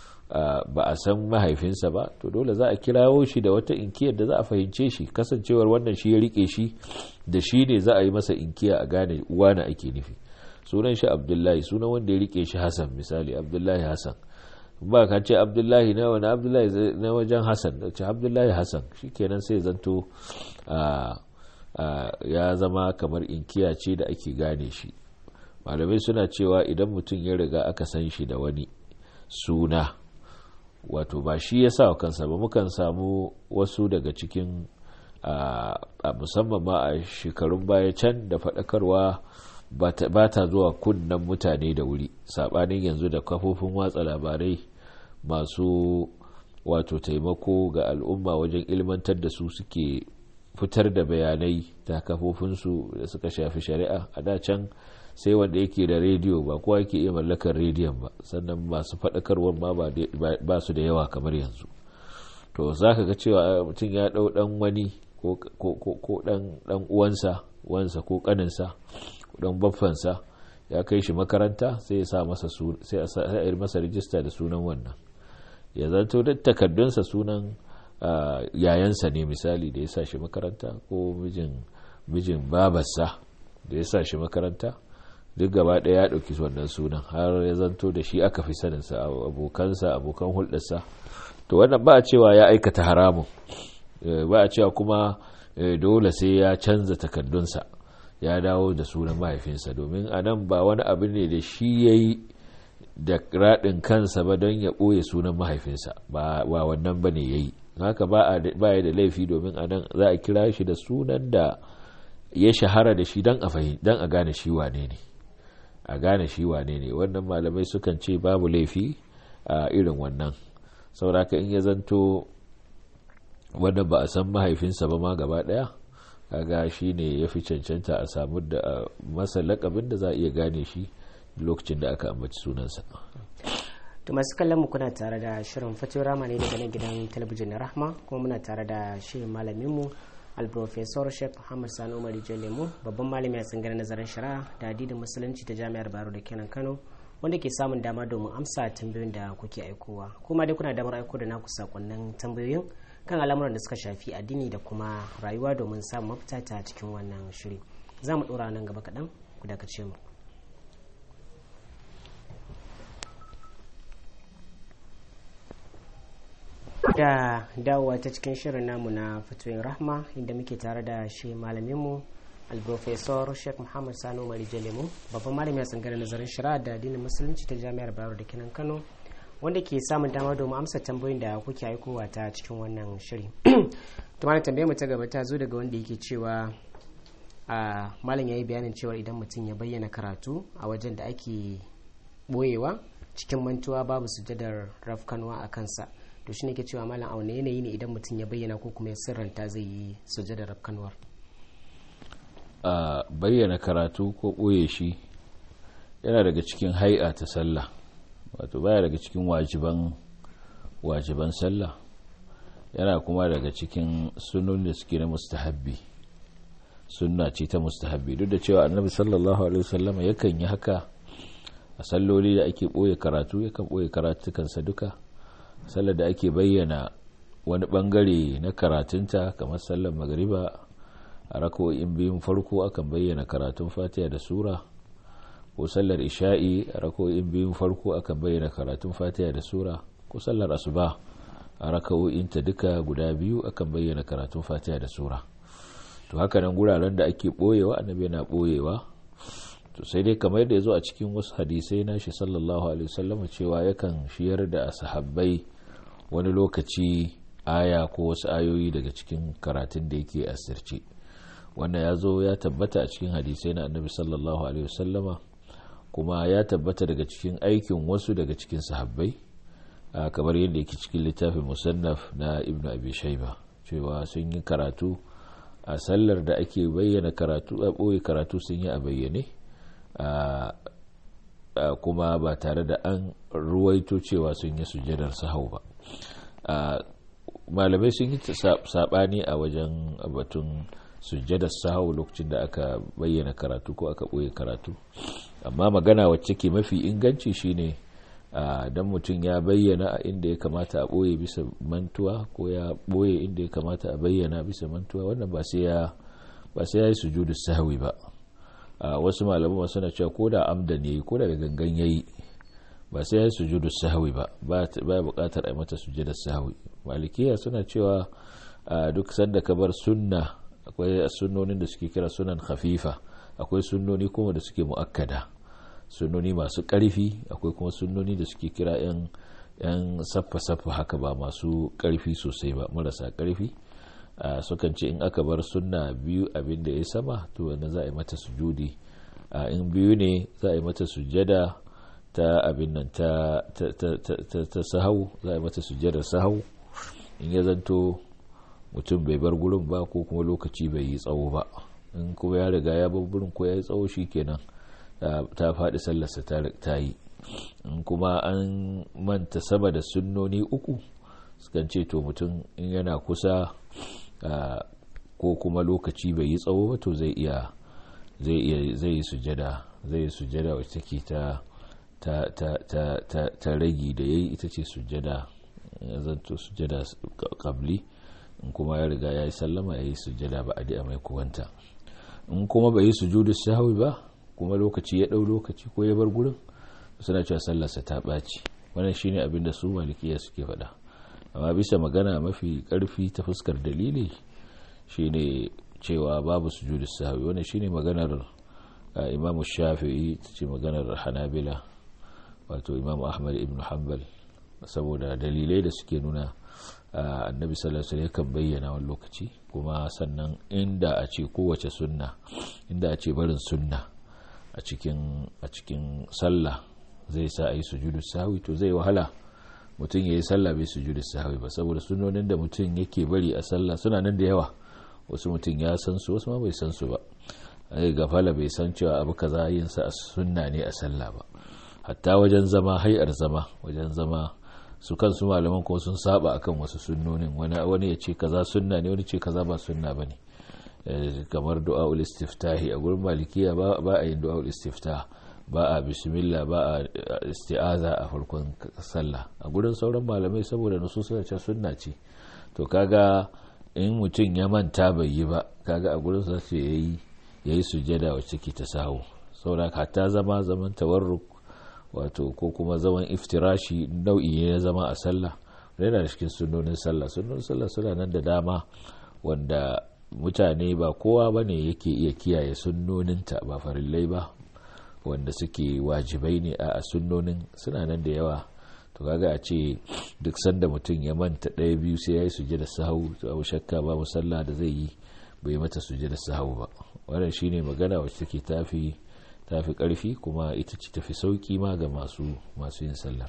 ba a san mahaifinsa ba to dole za a kirawo shi da wata inkiyar da za a fahimce shi kasancewar wannan shi ya rike shi da shi ne za a yi masa inkiya a gane uwa na ake nufi sunan shi abdullahi sunan wanda ya rike shi hassan misali abdullahi hassan ba ka ce abdullahi na wani abdullahi na wajen hassan da ce abdullahi hassan shi kenan sai zanto ya zama kamar inkiya ce da ake gane shi malamai suna cewa idan mutum ya riga aka san shi da wani suna wato ba shi ya sa kansa ba mukan samu wasu daga cikin a musamman ma a shekarun baya can da faɗakarwa ba ta zuwa kunnen mutane da wuri saɓanin yanzu da kafofin watsa labarai masu wato taimako ga al'umma wajen ilmantar da su suke fitar da bayanai ta kafofinsu da suka shafi shari'a a da can sai wanda yake da rediyo ba kowa yake iya mallakar rediyon ba sannan masu faɗakarwar ma ba su da yawa kamar yanzu to za ka ga cewa mutum ya ɗau ɗan wani ko ɗan uwansa wansa ko ƙaninsa ɗan baffansa ya kai shi makaranta sai ya sa masa sai a yi masa rijista da sunan wannan ya zanto duk takardunsa sunan yayansa ne misali da ya sa shi makaranta ko mijin mijin babarsa da ya sa shi makaranta duk gaba ɗaya ya ɗauki wannan sunan har ya zanto da shi aka fi saninsa abokansa abokan hulɗarsa to wannan ba a cewa ya aikata haramun ba a cewa kuma dole sai ya canza takaddunsa ya dawo da sunan mahaifinsa domin a nan ba wani abu ne da shi ya yi da raɗin kansa ba don ya ɓoye sunan mahaifinsa ba wannan ba ne ya yi haka ba ya da laifi domin a nan za a kira shi da sunan da ya shahara da shi don a gane shi wane ne a gane shi wane ne wannan malamai sukan ce babu laifi a irin wannan sauraka in ya zanto wanda ba a san mahaifinsa ba ma gaba daya kaga shi ne ya fi cancanta a samu da masa lakabin da za a iya gane shi lokacin da aka ambaci sunansa to masu kallon mu kuna tare da shirin fito rama ne daga nan gidan talabijin na rahma kuma muna tare da shirin malaminmu alprofesor sheikh muhammad sani umar lemu babban malami a tsangar nazarin shari'a da adidin musulunci ta jami'ar baro da kenan kano wanda ke samun dama domin amsa tambayoyin da kuke aikowa kuma dai kuna damar aiko da naku sakonnin tambayoyin kan al'amuran da suka shafi addini da kuma rayuwa domin samun mafita ta cikin wannan shiri za mu ɗora nan gaba kaɗan ku dakace mu da dawowa ta cikin shirin namu na fatoyin rahma inda muke tare da shi malaminmu alprofesor sheikh muhammad sani umar jalemu babban malami a tsangarar nazarin shari'a da addinin musulunci ta jami'ar bayero da kinan kano wanda ke samun dama domin amsa tambayoyin da kuke aikowa ta cikin wannan shiri tumana tambayar mu ta gaba ta zo daga wanda yake cewa a malam ya yi bayanin cewa idan mutum ya bayyana karatu a wajen da ake boyewa cikin mantuwa babu sujadar rafkanwa a kansa to shine ke cewa malam a wani yanayi ne idan mutum ya bayyana ko kuma ya sirranta zai yi sujadar rafkanwar a bayyana karatu ko ɓoye shi yana daga cikin hai'a ta sallah wato baya daga cikin wajiban wajiban sallah yana kuma daga cikin sunan da suke na mustahabbi sunna ce ta mustahabbi duk da cewa annabi sallallahu alaihi wasallam yakan yi haka a salloli da ake ɓoye karatu yakan ɓoye karatukansa duka sallar da ake bayyana wani bangare na karatunta kamar sallar magariba a rako'in biyun farko akan bayyana karatun fatiha da sura ko sallar isha'i a rako'in biyun farko akan bayyana karatun fatiha da sura ko sallar asuba a raka'o'inta duka guda biyu akan bayyana karatun fatiha da sura to haka nan guraren da ake boyewa annabi yana boyewa to sai dai kamar yadda ya zo a cikin wasu hadisai na shi sallallahu alaihi wasallam cewa yakan shiyar da sahabbai wani lokaci aya ko wasu ayoyi daga cikin karatun da yake asirce wannan ya zo ya tabbata a cikin hadisai na annabi sallallahu alaihi wasallama kuma ya tabbata daga cikin aikin wasu daga cikin sahabbai kamar yadda yake cikin littafin musannaf na ibnu abi shaiba cewa sun yi karatu a sallar da ake bayyana karatu a ɓoye karatu sun yi a bayyane kuma ba tare da an ruwaito cewa sun yi sujadar sahau ba malamai sun yi saɓani a wajen batun sujjadar sahau lokacin da aka bayyana karatu ko aka ɓoye karatu amma magana wacce ke mafi inganci shine don mutum ya bayyana a inda ya kamata a ɓoye bisa mantuwa ko ya ɓoye inda ya kamata a bayyana bisa mantuwa wannan ba sai ya yi sujudu sahwi ba wasu malaman suna cewa ko da amda ne ko da gangan yayi ba sai ya yi sujudu sahwi ba ba ya buƙatar a mata sujudar sahwi malikiya suna cewa duk sanda ka bar sunna akwai sunnonin da suke kira sunan khafifa akwai sunnoni kuma da suke mu'akkada sunnoni masu ƙarfi akwai kuma sunnoni da suke kira yan yan saffa-saffa haka ba masu ƙarfi sosai ba marasa ƙarfi sukan ce in aka bar sunna biyu abin da ya sama to wanda za a yi mata sujudi in biyu ne za a yi mata sujada ta abin nan ta sahau za a yi mata sujadar sahau in ya zanto mutum bai bar gurin ba ko kuma lokaci bai yi tsawo ba in kuma ya riga ya bar gurin ko ya yi tsawo shi kenan ta faɗi sallarsa ta yi in kuma an manta sama da sunnoni uku sukan ce to mutum in yana kusa ko kuma lokaci bai yi tsawo ba to zai iya zai iya zai yi sujada zai yi sujada wacce take ta ta ta ta ta ragi da yayi ita ce sujada ya zanto sujada qabli in kuma ya riga ya yi sallama ya yi sujada ba a mai kuwanta in kuma bai yi sujudu sahwi ba kuma lokaci ya ɗau lokaci ko ya bar gurin suna cewa sallarsa ta ɓaci wannan shine abin da su malikiya suke faɗa amma bisa magana mafi ƙarfi ta fuskar dalili shine cewa babu sujudu sahwi wannan shine maganar imamu shafi'i ta ce maganar hanabila wato imamu ahmad ibn hanbal saboda dalilai da suke nuna annabi sallallahu alaihi kan bayyana wani lokaci kuma sannan inda a ce kowace sunna inda a ce barin sunna a cikin a cikin sallah zai sa a yi sujudu sahwi to zai wahala mutum ya yi sallah bai sujudu sahwi ba saboda sunnonin da mutum yake bari a sallah suna nan da yawa wasu mutum ya san su wasu ma bai san su ba ai gafala bai san cewa abu kaza yin sa a sunna ne a sallah ba hatta wajen zama hayar zama wajen zama su kansu malaman ko sun saba akan wasu sunnonin wani wani ya ce kaza sunna ne wani ce kaza ba sunna bane kamar du'aul istiftahi a gurin malikiya ba a yin du'aul istiftah ba a bismillah ba a isti'aza a farkon sallah a gurin sauran malamai saboda nusu suna ce sunna ce to kaga in mutum ya manta bai yi ba kaga a gurin sa ce yayi yayi sujada wacce ke ta sahu saboda hatta zama zaman tawarruk wato ko kuma zaman iftirashi nau'i ne na zama a sallah yana da cikin sunnonin sallah sunnonin sallah suna nan da dama wanda mutane ba kowa ba ne yake iya kiyaye sunnoninta ba farillai ba wanda suke wajibai ne a sunnonin suna nan da yawa to kaga a ce duk sanda mutum ya manta ɗaya biyu sai ya yi suje da sahu to abu shakka ba musalla da zai yi bai mata suje da sahu ba wannan shine magana wacce take tafi tafi karfi kuma ita ce tafi sauki ma ga masu masu yin sallar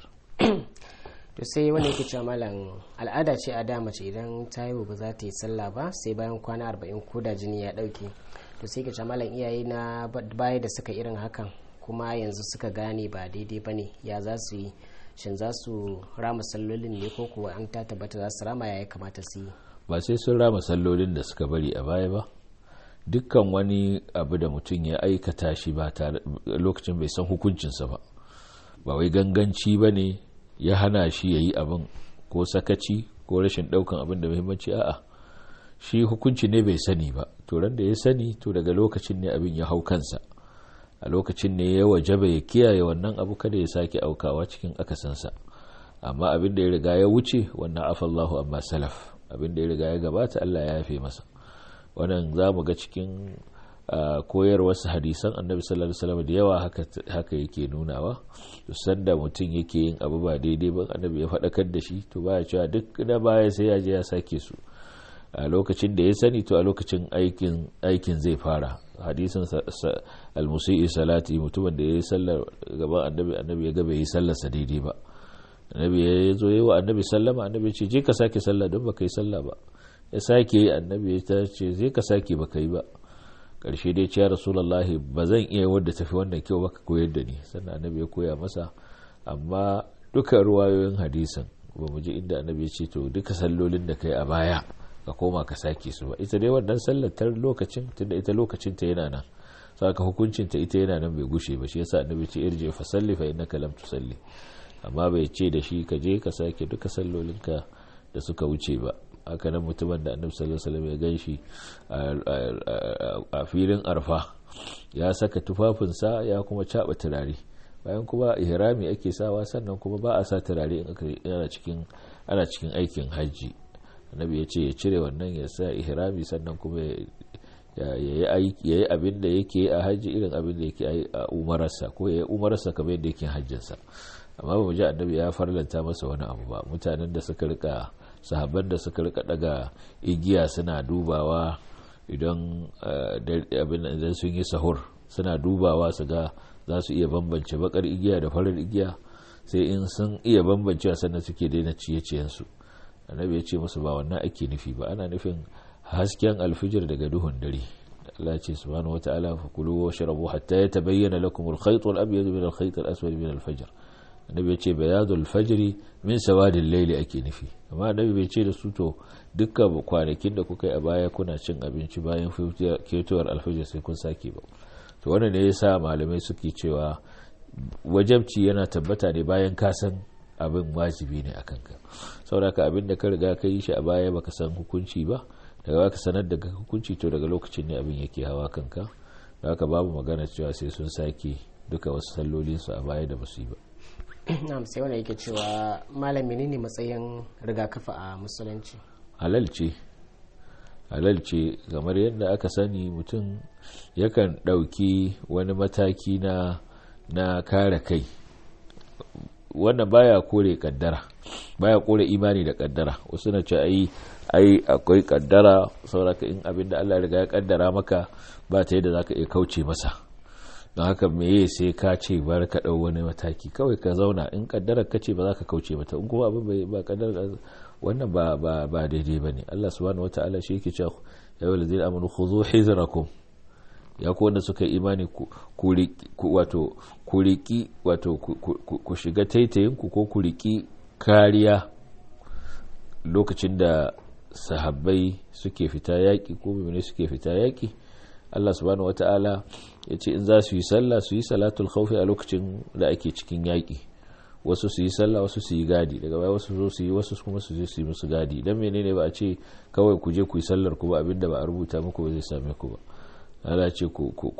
to sai wanda yake cewa malam al'ada ce a da mace idan ta yi ba za ta yi sallah ba sai bayan kwana arba'in ko da jini ya dauke to sai ke cewa malam iyaye na baya da suka irin hakan kuma yanzu suka gane ba daidai ba ne ya za su yi shin za su rama sallolin ne ko kuwa an ta tabbata za su rama ya kamata su yi ba sai sun rama sallolin da suka bari a baya ba dukkan wani abu da mutum ya aikata shi ba tare lokacin bai san hukuncinsa ba ba wai ganganci ba ne ya hana shi ya yi abin ko sakaci ko rashin daukan abin da muhimmanci a'a shi hukunci ne bai sani ba to ran da ya sani to daga lokacin ne abin ya hau kansa a lokacin ne ya wajaba ya kiyaye wannan abu kada ya sake aukawa cikin akasansa amma abin da ya riga ya wuce wannan afallahu amma salaf abin da ya riga ya gabata Allah ya yafe masa wannan za mu ga cikin koyarwarsa hadisan annabi sallallahu alaihi wasallam da yawa haka yake nunawa to sanda mutum yake yin abu ba daidai ba annabi ya faɗakar da shi to baya cewa duk na baya sai ya je ya sake su a lokacin da ya sani to a lokacin aikin aikin zai fara hadisin almusi'i salati mutumin da ya yi sallar gaban annabi annabi ya ga bai yi sallarsa daidai ba annabi ya zo yi wa annabi sallama annabi ce je ka sake sallah don baka yi sallah ba ya sake yi annabi ya ce zai ka sake baka yi ba karshe dai ce ya rasulullahi ba zan iya wadda tafi wannan kyau baka koyar da ni sannan annabi ya koya masa amma duka ruwayoyin hadisin ba mu ji inda annabi ya ce to duka sallolin da kai a baya ka koma ka sake su ba ita dai wannan sallar ta lokacin tunda ita lokacin ta yana nan saka hukuncin ta ita yana nan bai gushe ba shi yasa annabi ce irje fa salli fa innaka lam tusalli amma bai ce da shi ka je ka sake duka sallolinka da suka wuce ba haka nan mutumin da annabi sallallahu alaihi wasallam ya ganshi a filin arfa ya saka tufafinsa ya kuma caba turare bayan kuma ihrami ake sawa sannan kuma ba a sa turare in ana cikin ana cikin aikin hajji annabi ya ce ya cire wannan ya sa ihrami sannan kuma ya yi abin da yake a hajji irin abin da yake a umararsa ko ya yi umararsa kamar yadda yake hajjinsa amma ba mu ji annabi ya farlanta masa wani abu ba mutanen da suka rika sahabban da suka rika daga igiya suna dubawa idan abin idan sun yi sahur suna dubawa su ga za su iya bambance bakar igiya da farar igiya sai in sun iya bambancewa sannan suke daina ciye-ciyensu annabi ya ce musu ba wannan ake nufi ba ana nufin hasken alfijir daga duhun dare Allah ce subhanahu wata'ala fa kulu wa shrabu hatta yatabayyana lakum al-khayt al-abyad min al-khayt al-aswad min al-fajr annabi ya ce bayadul fajri min sawadil layli ake nufi amma annabi bai ce da su to dukkan kwanakin da kuka yi a baya kuna cin abinci bayan ketowar alfajir sai kun sake ba to wannan ne yasa malamai suke cewa wajabci yana tabbata ne bayan ka san abin wajibi ne a kanka saboda ka abin da ka riga ka yi shi a baya baka san hukunci ba daga baka sanar da hukunci to daga lokacin ne abin yake hawa kanka da haka babu magana cewa sai sun sake duka wasu sallolinsu a baya da basu yi ba na'am sai wanda yake cewa malami ne matsayin rigakafi a musulunci halal ce halal ce kamar yadda aka sani mutum yakan ɗauki wani mataki na na kare kai wannan baya kore kaddara baya kore imani da kaddara wasu na ce ai ai akwai kaddara sauraka in abin da Allah riga ya kaddara maka ba ta yadda zaka iya kauce masa don haka meye sai ka ce bar ka dau wani mataki kawai ka zauna in kaddara ka ce ba za ka kauce mata in kuma abin bai ba kaddara wannan ba ba ba daidai bane Allah subhanahu wataala shi yake cewa ya wal ladina amanu khudhu hizrakum ya ku wanda suka yi imani ku wato ku riki wato ku shiga taitayin ku ko ku riki kariya lokacin da sahabbai suke fita yaki ko mimine suke fita yaki Allah subhanahu wataala ya ce in za su yi sallah su yi salatul khawfi a lokacin da ake cikin yaki wasu su yi sallah wasu su yi gadi daga baya wasu zo su yi wasu kuma su je su yi musu gadi dan menene ba a ce kawai ku je ku yi sallar ku ba abinda ba a rubuta muku ba zai same ku ba Allah ce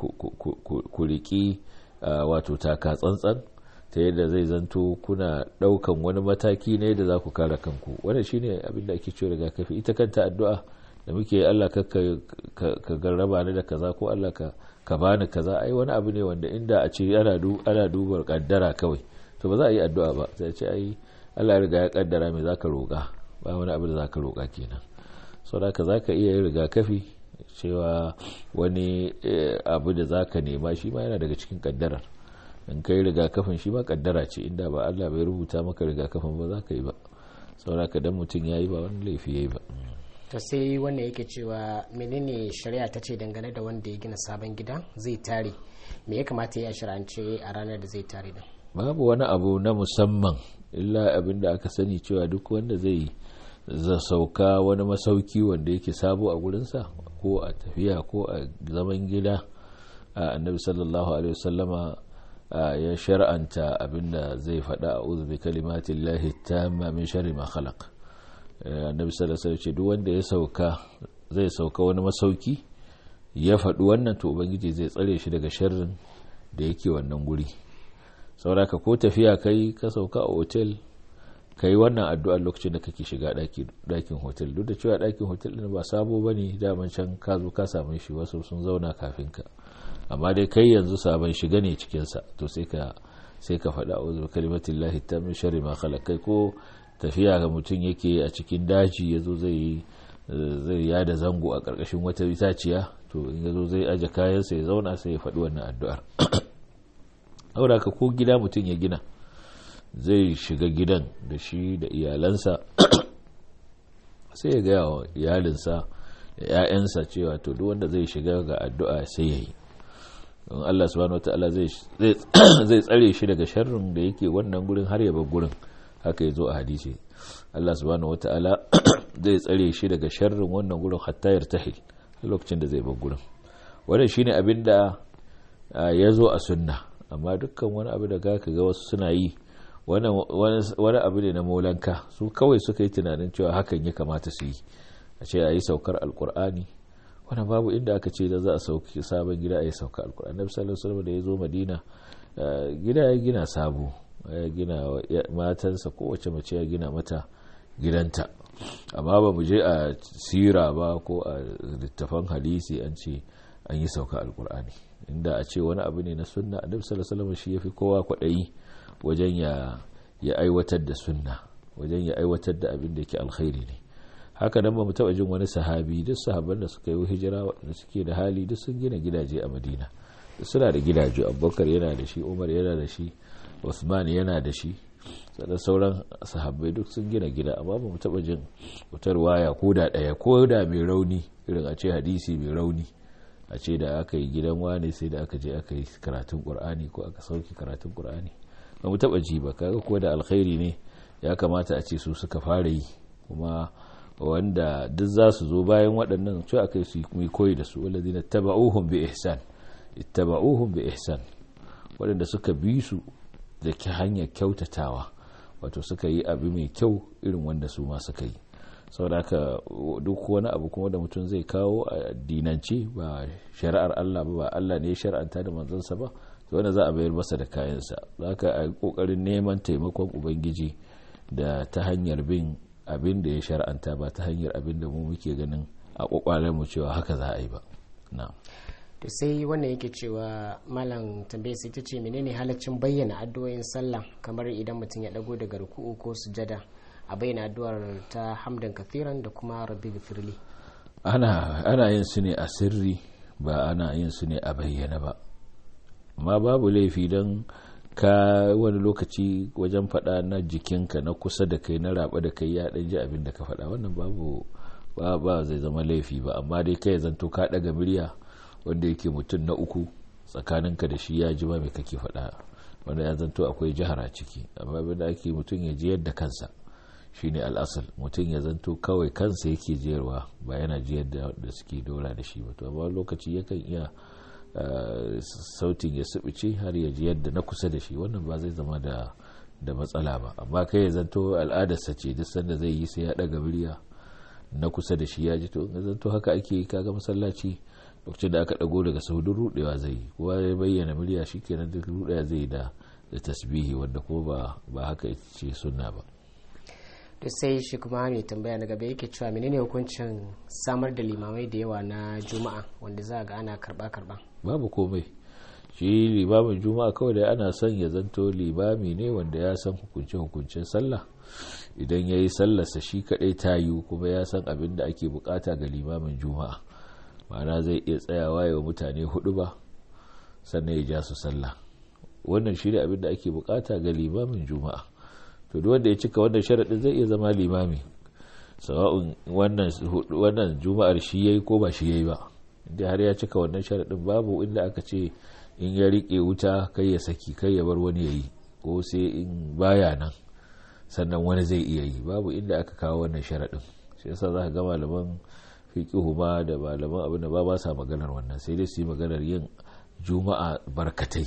ku riki wato taka tsantsan ta yadda zai zanto kuna daukan wani mataki ne da za ku kare kanku wannan shine abinda ake cewa rigakafi ita kanta addu'a da muke Allah ka ka garraba ni da kaza ko Allah ka ka bani kaza ai wani abu ne wanda inda a ce ana ana dubar kaddara kawai to ba za a yi addu'a ba sai ce ai Allah ya riga ya kaddara me zaka roƙa ba wani abu da zaka roƙa kenan saboda ka zaka iya yin rigakafi cewa wani abu da zaka nema shi ma yana daga cikin kaddarar in kai rigakafin shi ma kaddara ce inda ba Allah bai rubuta maka rigakafin ba za ka yi ba saboda ka dan mutum ya yi ba wani laifi ya yi ba to sai wannan yake cewa menene shari'a ta ce dangane da wanda ya gina sabon gida zai tare me ya kamata ya shirance a ranar da zai tare da babu wani abu na musamman illa abin da aka sani cewa duk wanda zai sauka wani masauki wanda yake sabo a gurinsa ko a tafiya ko a zaman gida annabi sallallahu alaihi wasallama ya shar'anta abinda zai faɗa a uzu bi kalimatin lahi tamma min sharri ma khalaq annabi sallallahu alaihi wasallam duk wanda ya sauka zai sauka wani masauki ya faɗi wannan to ubangiji zai tsare shi daga sharrin da yake wannan guri sauraka ko tafiya kai ka sauka a otel ka yi wannan addu'ar lokacin da kake shiga ɗakin hotel duk da cewa ɗakin hotel ɗin ba sabo ba ne daman can ka zo ka same shi wasu sun zauna kafin ka amma dai kai yanzu sabon shiga ne cikinsa to sai ka sai ka faɗa a kalimatin lahi ta min shari ma kai ko tafiya ga mutum yake a cikin daji ya zo zai zai yada zango a ƙarƙashin wata itaciya to in ya zo zai aje kayansa ya zauna sai ya faɗi wannan addu'ar aura ka ko gida mutum ya gina zai shiga gidan da shi da iyalansa sai ya gaya wa iyalinsa da 'ya'yansa cewa to duk wanda zai shiga ga addu'a sai ya yi don Allah subhanahu wata'ala zai tsare shi daga sharrin da yake wannan gurin har ya bar gurin haka ya zo a hadisi Allah subhanahu wata'ala zai tsare shi daga sharrin wannan gurin hatta yartahil lokacin da zai bar gurin wannan shine abin da ya zo a sunna amma dukkan wani abu da ka ga wasu suna yi wani abu ne na molanka su kawai suka yi tunanin cewa hakan ya kamata su yi a ce a yi saukar alkur'ani wani babu inda aka ce da za a sauki sabon gida a yi saukar alkur'ani na sallallahu alaihi da ya zo madina gida ya gina sabo ya gina matansa kowace mace ya gina mata gidanta amma ba mu je a sira ba ko a littafan hadisi an ce an yi sauka alkur'ani inda a ce wani abu ne na sunna annabi sallallahu alaihi shi yafi kowa kwaɗayi wajen ya ya aiwatar da sunna wajen ya aiwatar da abin da yake alkhairi ne haka nan ba mu taɓa jin wani sahabi duk sahabban da suka yi hijira waɗanda suke da hali duk sun gina gidaje a madina suna da gidaje abubakar yana da shi umar yana da shi usman yana da shi sannan sauran sahabbai duk sun gina gida amma ba mu taɓa jin wutar waya ko da ɗaya ko da mai rauni irin a ce hadisi mai rauni a ce da aka yi gidan wane sai da aka je aka yi karatun ƙur'ani ko aka sauki karatun ƙur'ani ba mu taɓa ji ba kaga ko da alkhairi ne ya kamata a ce su suka fara yi kuma wanda duk za su zo bayan waɗannan cewa aka su yi koyi da su wanda zina taba'uhum bi ihsan ittaba'uhum bi ihsan waɗanda suka bi su da ki hanyar kyautatawa wato suka yi abu mai kyau irin wanda su ma suka yi saboda haka duk wani abu kuma da mutum zai kawo a dinanci ba shari'ar Allah ba ba Allah ne ya shar'anta da manzansa ba to wanda za a bayar masa da kayansa za ka a kokarin neman taimakon ubangiji da ta hanyar bin abin da ya shar'anta ba ta hanyar abin da mu muke ganin a kwakwalen mu cewa haka za a yi ba na'am to sai wannan yake cewa malam tambaye sai ta ce menene halaccin bayyana addu'o'in sallah kamar idan mutum ya dago daga ruku'u ko sujada a bayyana addu'ar ta hamdan kathiran da kuma rabbi gafirli ana ana yin su ne a sirri ba ana yin su ne a bayyana ba amma babu laifi don ka wani lokaci wajen faɗa na jikinka na kusa da kai na raba da kai ya ɗan ji abin da ka faɗa wannan babu ba ba zai zama laifi ba amma dai kai zanto ka ɗaga murya wanda yake mutum na uku tsakaninka da shi ya ji ba mai kake faɗa wanda ya zanto akwai jihar a ciki amma abin da ake mutum ya ji yadda kansa shine al'asal mutum ya zanto kawai kansa yake jiyarwa ba yana jiyar da suke dora da shi ba to amma lokaci yakan iya sautin ya subice har ya ji yadda na kusa da shi wannan ba zai zama da da matsala ba amma kai ya zanto al'adarsa ce duk sanda zai yi sai ya daga murya na kusa da shi ya ji to in zanto haka ake kaga masallaci lokacin da aka dago daga saudin rudewa zai yi kowa ya bayyana murya shikenan duk rudewa zai da da tasbihi wanda ko ba ba haka ce sunna ba to sai shi kuma mai tambaya na gaba yake cewa menene hukuncin samar da limamai da yawa na juma'a wanda za ga ana karba karba babu komai shi limamin juma'a kawai da ana son ya zanto limami ne wanda ya san hukunce hukuncen sallah idan ya yi sallarsa shi kadai ta yi kuma ya san abin da ake bukata ga limamin juma'a ma'ana zai iya tsayawa yawa mutane hudu ba sannan ya ja su sallah wannan shi ne abin da ake bukata ga limamin juma'a to duk wanda ya cika wannan sharaɗin zai iya zama limami sawa'un wannan juma'ar shi yayi ko ba shi yayi ba inda har ya cika wannan sharaɗin babu inda aka ce in ya riƙe wuta kai ya saki kai ya bar wani yayi ko sai in baya nan sannan wani zai iya yi babu inda aka kawo wannan sharaɗin shi yasa za ka ga malaman fiqihu ma da malaman abin da ba ba sa maganar wannan sai dai su yi maganar yin juma'a barkatai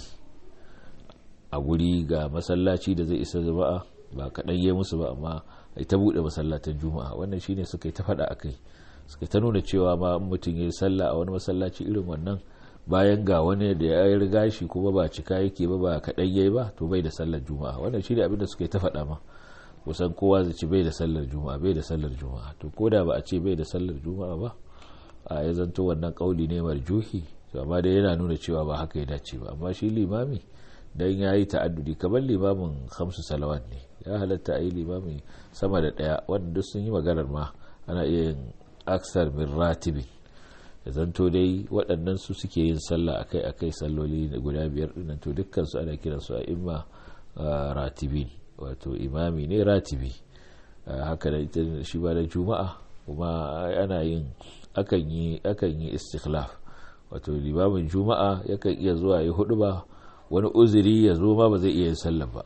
a guri ga masallaci da zai isa jama'a ba kaɗan yi musu ba amma ai ta buɗe masallatan juma'a wannan shine suka yi ta faɗa a kai suka ta nuna cewa ma mutum ya yi sallah a wani masallaci irin wannan bayan ga wani da ya riga shi kuma ba cika yake ba ba kaɗan yayi ba to bai da sallar juma'a wannan shine abin da suka yi ta faɗa ma kusan kowa zai ci bai da sallar juma'a bai da sallar juma'a to ko da ba a ce bai da sallar juma'a ba a ya zanto wannan kauli ne marjuhi to amma dai yana nuna cewa ba haka ya dace ba amma shi limami dan ya yi ta'addudi kamar limamin hamsu salawat ne ya halatta a yi limami sama da ɗaya wanda duk sun yi maganar ma ana iya yin aksar min ratibi da zanto dai waɗannan su suke yin sallah akai akai salloli guda biyar ɗinnan to dukkan su ana kiran su a imma ratibi wato imami ne ratibi haka da ita shi ba da juma'a kuma ana yin akan yi akan yi istikhlaf wato limamin juma'a yakan iya zuwa yi hudu ba wani uzuri ya zo ma ba zai iya yin sallah ba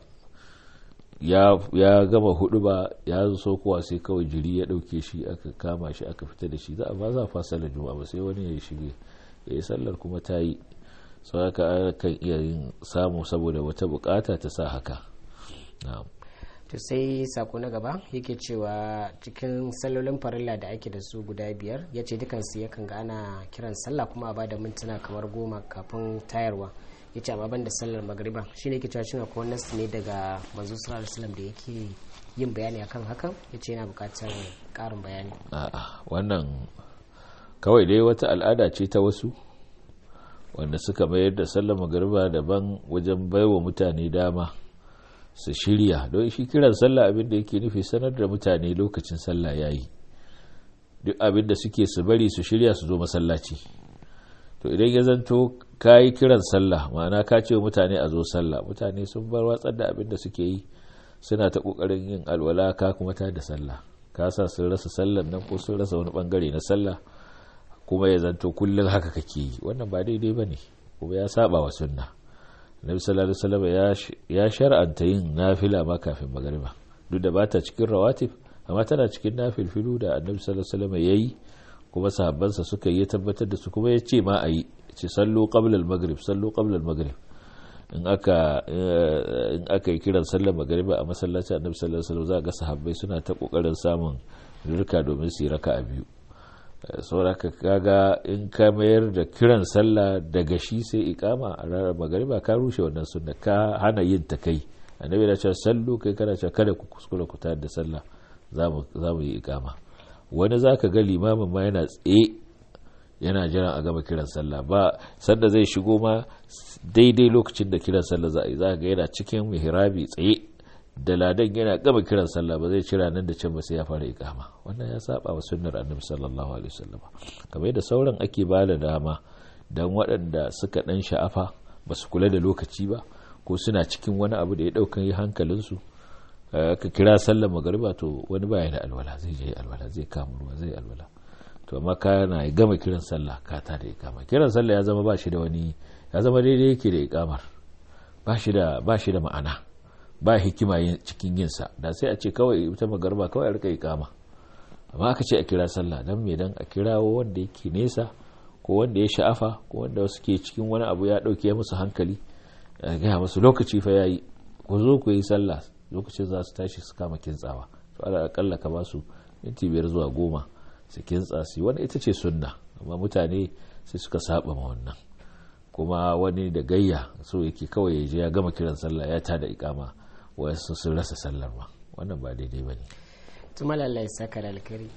ya gama hudu ba ya zo kowa sai kawai jiri ya dauke shi aka kama shi aka fita da shi za a ba za a fa sallar juma'a ba sai wani ya shige ya yi sallar kuma ta yi sau haka kan iya yin samu saboda wata bukata ta sa haka to sai sako na gaba yake cewa cikin sallolin farilla da ake da su guda biyar ya ce dukansu yakan ga ana kiran sallah kuma a ba da mintuna kamar goma kafin tayarwa ya ce amma ban da sallar magariba shi ne ke cewa shi akwai nasu ne daga manzo sallallahu alaihi da yake yin bayani akan hakan ya ce yana bukatar karin bayani a'a wannan kawai dai wata al'ada ce ta wasu wanda suka mayar da sallar magariba daban wajen baiwa mutane dama su shirya don shi kiran sallah abin da yake nufi sanar da mutane lokacin sallah yayi duk abin da suke su bari su shirya su zo masallaci to idan ya zanto ka yi kiran sallah ma'ana ka ce mutane a zo sallah mutane sun bar watsar da abin da suke yi suna ta kokarin yin alwala ka kuma ta da sallah ka sa sun rasa sallan nan ko sun rasa wani bangare na sallah kuma ya zanto kullum haka kake yi wannan ba daidai ba ne kuma ya saba wa sunna nabi sallallahu alaihi wasallam ya shar'anta yin nafila ma kafin magariba duk da bata cikin rawatib amma tana cikin nafilfilu da annabi sallallahu alaihi wasallam yayi kuma sahabbansa suka yi tabbatar da su kuma ya ce ma a yi ce sallu qabla al-maghrib sallu qabla al-maghrib in aka in aka yi kiran sallar magariba a masallacin annabi sallallahu alaihi wasallam za ga sahabbai suna ta kokarin samun rika domin su yi raka'a biyu sauraka kaga in ka mayar da kiran sallah daga shi sai ikama a ranar magariba ka rushe wannan sunna ka hana yin ta kai annabi da cewa sallu kai kana cewa kada ku kuskura ku tayar da sallah za mu yi ikama wani zaka ga limamin ma yana tsaye yana jiran a gama kiran sallah ba sanda zai shigo ma daidai lokacin da kiran sallah za a yi za ga yana cikin mihrabi tsaye da ladan yana gama kiran sallah ba zai cira nan da can ba sai ya fara ikama wannan ya saba wa sunnar annabi sallallahu alaihi wasallam kamar da sauran ake ba da dama dan waɗanda suka dan sha'afa ba su kula da lokaci ba ko suna cikin wani abu da ya daukan yi hankalinsu ka kira sallar magariba to wani baya da alwala zai je alwala zai kama ruwa zai alwala to amma kana gama kiran sallah ka ta da ikama kiran sallah ya zama ba shi da wani ya zama daidai yake da ikamar ba shi da ba shi da ma'ana ba hikima cikin yinsa da sai a ce kawai ita magarba kawai a rika ikama amma aka ce a kira sallah dan me dan a kirawo wanda yake nesa ko wanda ya sha'afa ko wanda wasu ke cikin wani abu ya dauke musu hankali a gaya musu lokaci fa yayi ku zo ku yi sallah lokacin za su tashi su kama kintsawa to ala akalla ka ba su minti biyar zuwa goma su kintsa su wani ita ce sunna amma mutane sai suka saba ma wannan kuma wani da gayya so yake kawai ya je ya gama kiran sallah ya tada ikama wasu sun rasa sallar ma wannan ba daidai ba ne tuma lallai saka da alkari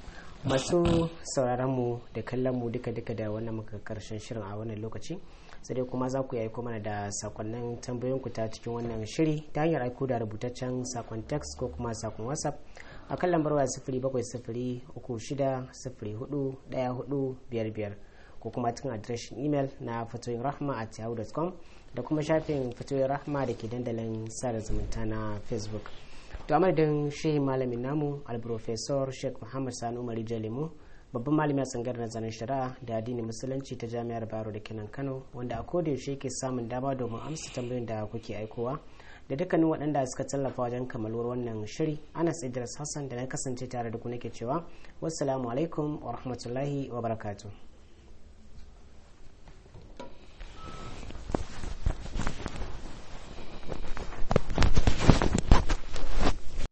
masu sauraron mu da kallon mu duka duka da wannan muka karshen shirin a wannan lokaci sai dai kuma za ku yi aiko mana da sakonnin tambayoyin ku ta cikin wannan shiri ta hanyar aiko da rubutaccen sakon text ko kuma sakon whatsapp a kan lambar waya sifiri bakwai sifiri uku shida sifiri hudu daya hudu biyar biyar ko kuma cikin adireshin imel na fatoyin rahma at yahoo.com da kuma shafin fatoyin rahma da ke dandalin sada zumunta na facebook to a madadin shehi malamin namu alprofesor sheikh muhammad sani umar jalimu babban malami a tsangar nazarin shari'a da addinin musulunci ta jami'ar baro da kenan kano wanda a koda yaushe ke samun dama domin amsa tambayoyin da kuke aikowa da dukkanin waɗanda suka tallafa wajen kamaluwar wannan shiri anas idris hassan da na kasance tare da ku nake cewa wassalamu alaikum wa rahmatullahi wa barakatuh